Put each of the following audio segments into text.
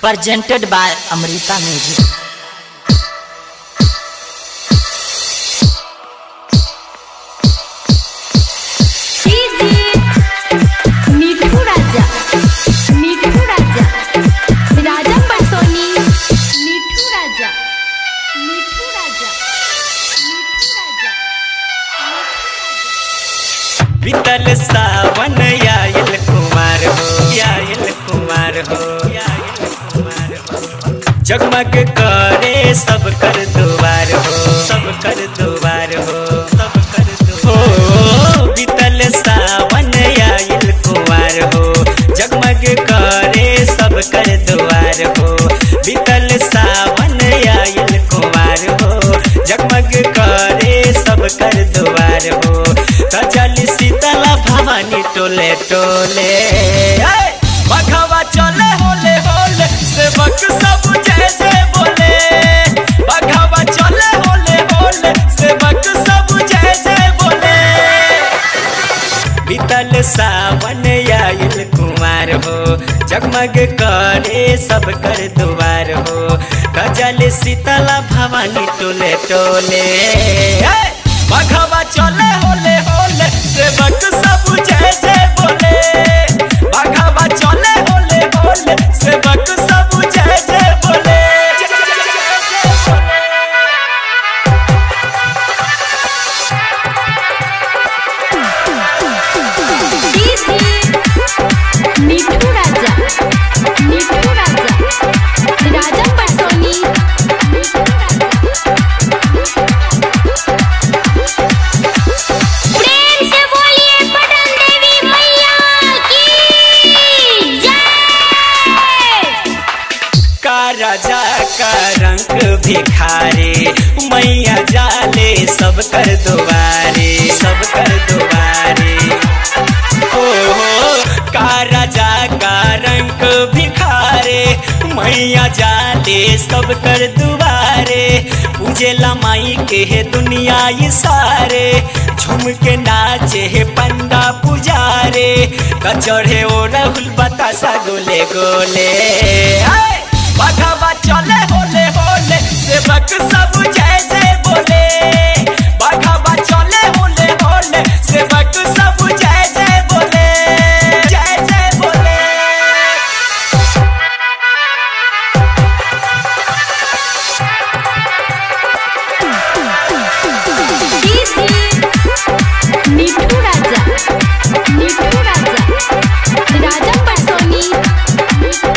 presented by Amrita Music. मिठू राजा मिठू राजा राजा पटसोनी मिठू राजा मिठू राजा मिठू राजा बीतल सावन आयल कुमार हो आयल कुमार हो आयल कुमार हो जगमग करे सब कर दुआर हो सब कर दुआर हो सब कर दुआर हो बीतल सावन आयल कुमार हो जगमग करे सब कर दुआर हो बीतल सावन आयल कुमार हो जगमग करे सब कर दुआर हो कजल शीतला भवानी टोले टोले ऐ! बघवा चले होले होले सेवक सब जय जय बोले बघवा चले होले होले सेवक सब जय जय बोले बीतल सावन आयल कुमार हो जगमग करे सब कर दुआर हो कजल शीतला भवानी टोले टोले ऐ! बघवा चले होले होले सेवक सब जय जय बोले बघवा चले होले होले सेवक सब जय जय बोले जय जय जय जय बोले मिठू राजा मिठू राजा राजा पटसोनी मिठू राजा प्रेम से बोलिए पटन देवी मैया की जय का राजा का रंग भिखारे मैया जाले सब कर दुआरे सब कर दुआरे ओ हो का राजा का रंग भिखारे मैया जाले सब कर दुआरे पूजे माई के है दुनिया ये सारे झूम के नाचे है पंडा पुजारे कचड़े ओ राहुल बतासा गोले गोले आए! बघवा चले होले होले सेवक सब जय जय बोले बघवा चले होले होले सेवक सब जय जय बोले जय जय बोले मिठू राजा मिठू राजा राजा पटसोनी मिठू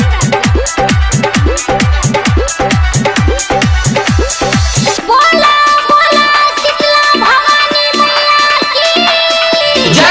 राजा बोला बोला शीतला भवानी मैया की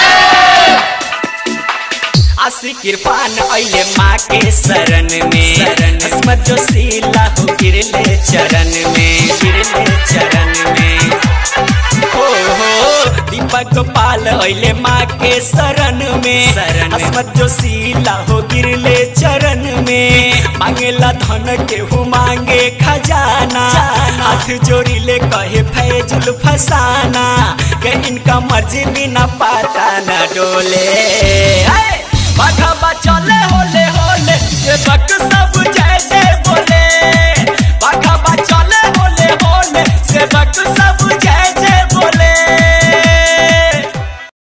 आशी किरपान अइले माँ के शरण में शरण अस्मत जो सीला हो गिरले चरण में गिरले चरण में हो हो दीपक पाल अइले माँ के शरण में शरण अस्मत जो सीला हो गिरले चरण में मांगेला धन के हु मांगे खजाना हाथ जोड़ी ले कहे फैजुल फसाना के इनका मर्जी बिना पाता न डोले ऐ! बघवा चले होले होले सेवक सब जय जय